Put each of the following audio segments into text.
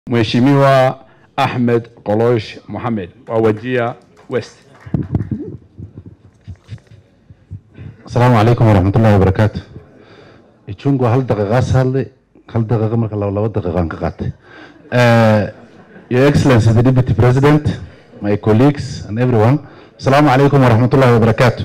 Mheshimiwa Ahmed Kolosh Mohamed wa Wajir West. asalaamu calaykum waraxmatullahi wabarakaatu ichungu hal daqiiqaas hadlay hal daqiiqa marka laba laba daqiiqaan ka qaatay your excellency the deputy president my colleagues and everyone asalaamu calaykum waraxmatullahi wabarakaatu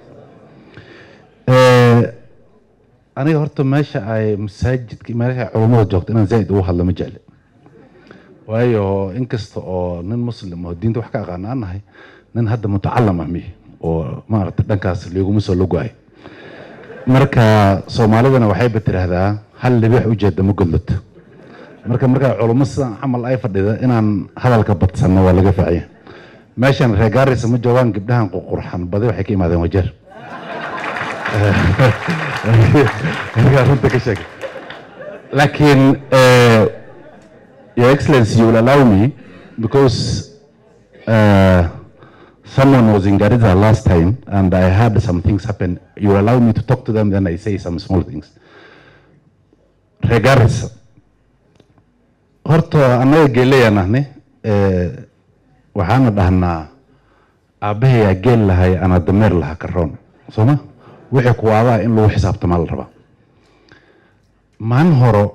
aniga horta meesha ay masaajidka meesha culummada joogto inaan zaaid ugu hadlo ma jecli waayo inkasta oo nin muslim oo diinta wax ka aqaana aan nahay nin hadda mutacalam ah mihi oo maaragta dhankaas liiguma soo logo-ay marka soomaalidana waxayba tiraahdaa hal libix ujeeda ma godlato marka markaa culummo sidan camal ay fadhida inaan hadalka badsanno waa laga faciya meeshan reer gaarisa ma joogaan gabdhahan qurqurxan badi waxay ka imaadeen wajeer markaa runta ka sheeg laakiin your excellency you will allow me because uh, someone was in Garissa last time and I heard some things happen. You allow me to talk to them, then I say some small things. Regardless, horta annaga geelayaan ahne waxaana dhahnaa aabbahayaa geel lahay ana dameer laha karoon sooma wixii kuwaadaa in lagu xisaabtamaa la rabaa maalin horo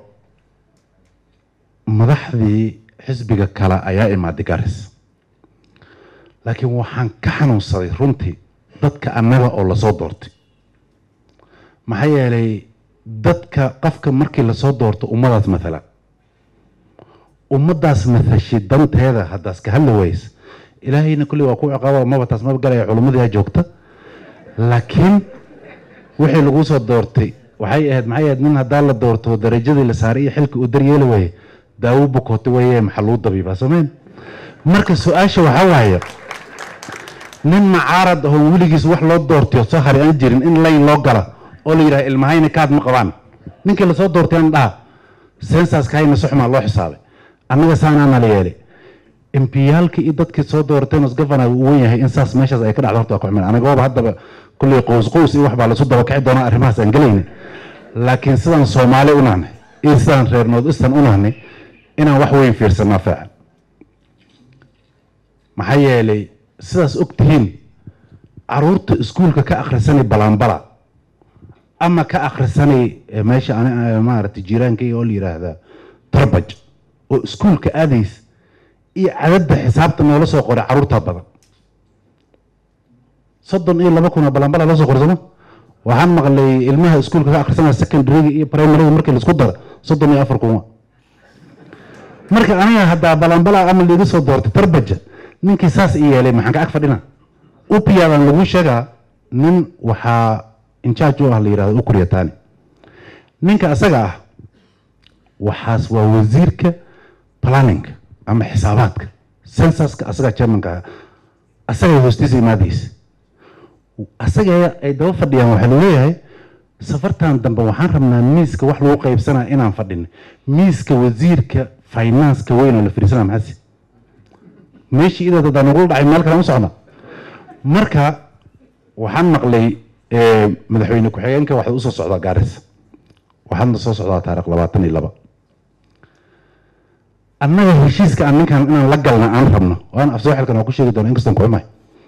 madaxdii xisbiga kale ayaa imaaday garis laakiin waxaan ka xanuunsaday runtii dadka annaga oo lasoo doortay maxaa yeelay dadka qofka markii lasoo doorto ummadaas mathala ummaddaas mathashi danteeda haddaas ka hadli waysa ilaahayna kulli waa ku ciqaaba maba taas maba galaya culummadii joogta laakiin wixii lagu soo doortay waxay ahayd maxay ahayd nin haddaa la doorto darajadii la saaray iyo xilka uu daryeeli waaye daawo bukoota weeye maxaa lagu dabiibaa soomeen marka su-aasha waxaa waaye nin macaarad ahoo weligiis wax loo doortayo soo hari aan jirin in layn loo gala oo la yidhaha ilmahayna kaad ma qabaan ninkii lasoo doortay aan dhaha sensaska hayna soxmaa loo xisaabay annaga saanaana la yeelay impiyaalkii iyo dadkii soo doorteen os gavana uu wen yahay in saas meeshaas ay ka dhacdo horta waa ku xumen anagooba haddaba kulley qows qows iyo wax baa lasu daba kici doonaa arrimahaas aan gelayna laakiin sidaan soomaali u nahnay iyo sidaan reer north eastern u nahnay inaan wax weyn fiirsanaa faacan maxaa yeelay sidaas og tihiin caruurta iskuulka ka akhrisanay balaanbala ama ka akhrisanay meesha maaragtay jiiraankayga oo la yidhaahdaa tarbaj oo iskuulka aadays iyo cadadda xisaabta noola soo qoray caruurtaa badan soddon iyo laba kun oo balaanbala loo soo qoray sooma waxaan maqlay ilmaha iskuulka ka akhrisanaya secondaryga iyo primaryga markii laisku daro soddon iyo afar kun marka aniga haddaa balaanbala ama liiga soo doortay tarbaja ninkii saas i yeelay maxaan ka ag fadhina upiyaadan lagu sheegaa nin waxaa injaaj u ah la yidhahdo ukuryataani ninka asaga ah waxaas waa wasiirka planninga ama xisaabaadka sensaska asaga chairmanka asaga hoostiisa imaadaysa asaga ay daba fadhiyaan waxaa laleeyahay safartan dambe waxaan rabnaa miiska wax lagu qaybsanaa inaan fadhino miiska wasiirka financeka weyn oo la fariisana maxaasi meeshii idaad hadaa nagula dhacay meel kale ma socda marka waxaan maqlay madaxweyne ku-xigeenka waxaad usoo socdaa gaaris waxaadna soo socdaa taarikh labaatan iyo laba annaga heshiiska aan ninkan inaan la galna aan rabno waan afsoo xilkan waa ku sheegi doona inkastaan kuxumay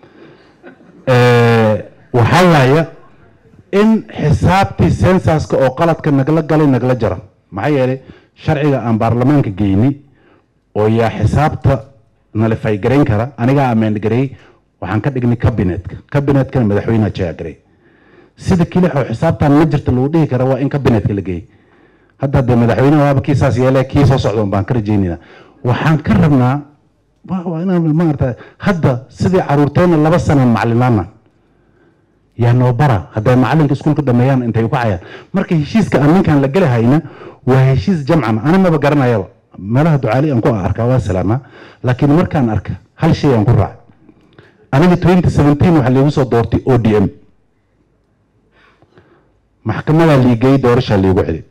waxaa waaya in xisaabtii sensaska oo qaladka nagala galay nagala jaro maxaa yeelay sharciga aan baarlamaanka geyni oo yaa xisaabta nalifay garayn kara anigaa ameen gareey waxaan ka dhignay kabinetka kabinetkana madaxweyneha jaya gareey sida kilixoo xisaabtan ma jirta lagu dhihi kara waa in kabinetka la geeyey hadda dee madaxweyneha waaba kii saas yeele kii soo socda baan ka rajeynayna waxaan ka rabnaa waa inaan maarata hadda sidii caruurteena laba sanaan macalinaana yaa noo bara hadday macalinka iskuulka dhameeyaan intay ku cayaan marka heshiiska aan ninkan la gelahayna waa heshiis jamcan ana maba garanayaba meelaha ducaali aan ku arkaa waa salaamaa laakiin markaan arka hal shay aan ku raacay aniga twenty seventeen waxaa liigu soo doortay o d m maxkamadaa liigay doorashaa liigu celi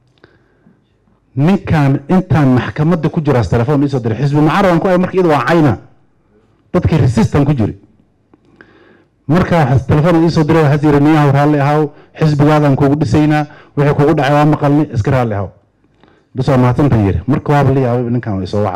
ninkan intaan maxkamadda ku jiraas telefoon iisoo diray xisbi mucaaradan ku ay marka iyada waa cayna dadkii resistan ku jiri markaa telefoon iisoo diray waxaas yiri niyahow raalli ahaw xisbigaadan kugu dhisaynaa wixii kugu dhacay waa maqalni iska raalli ahaw bas waa mahadsantan yiri marka waaba la yaabay ninkan waa isoo waca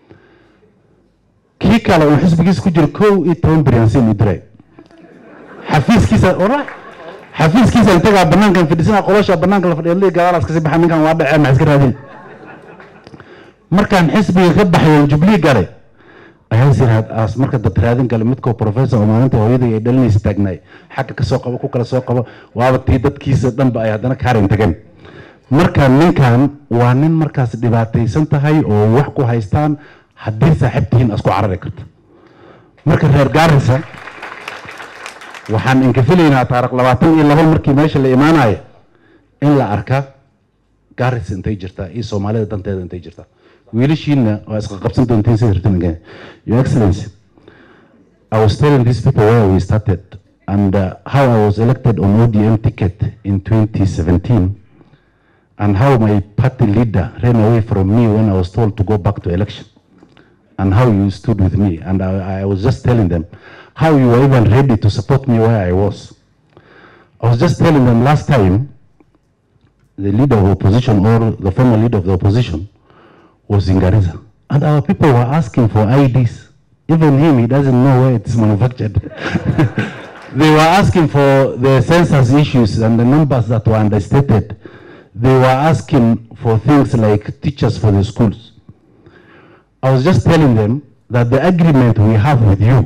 kii kale oo xisbigiisa ku jiro kow iyo toban biryansin u diray xafiiskiisa ora xafiiskiisa intagaa banaankan fadhiisana qolosha banaanka la fadhiya lii gadaalaas kasii baxa ninkan waa dhacee maxaa iska raadin markaan xisbiga ka baxay jubilee galay ayaa siraas marka dad raadin gale midkoo professor oo maalinta hooyadii ay dhalinaysa taagnaay xagga ka soo qabo ku kala soo qabo waaba tii dadkiisa dhanba ay haddana kaarin tageen marka ninkan waa nin markaas dhibaataysan tahay oo wax ku haystaan haddii saaxiibtihiin isku carari karta marka reer gaarisa waxaan inkafilaynaa taarikh labaatan iyo laba markii meesha la imaanayo in la arka gaaris intay jirtaa iyo soomaalida danteeda intay jirtaa wiilashiina waa isqa qabsan doontiin sida rabtin your excellency i was telling these people where we started and uh, how i was elected on odm ticket in 2017 and how my party leader ran away from me when i was told to go back to election and how you stood with me and i, I was just telling them how you were even ready to support me where i was i was just telling them last time the leader of opposition or the former leader of the opposition was in Garissa. And our people were asking for IDs. Even him, he doesn't know where it's manufactured. they were asking for the census issues and the numbers that were understated. They were asking for things like teachers for the schools. I was just telling them that the agreement we have with you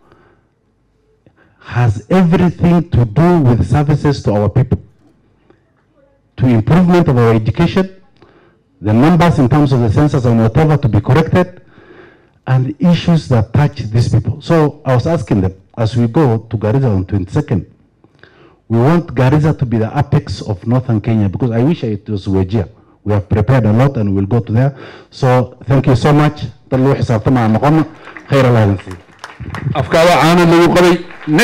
has everything to do with services to our people, to improvement of our education, the numbers in terms of the census and whatever to be corrected, and issues that touch these people. So I was asking them, as we go to Garissa on 22nd, we want Garissa to be the apex of northern Kenya because I wish it was Wajir. We have prepared a lot and we'll go to there. So thank you so much. Tallu xisaabtama aan noqono. Khayr Allah idin siiyo. afkaada caana lagu qabay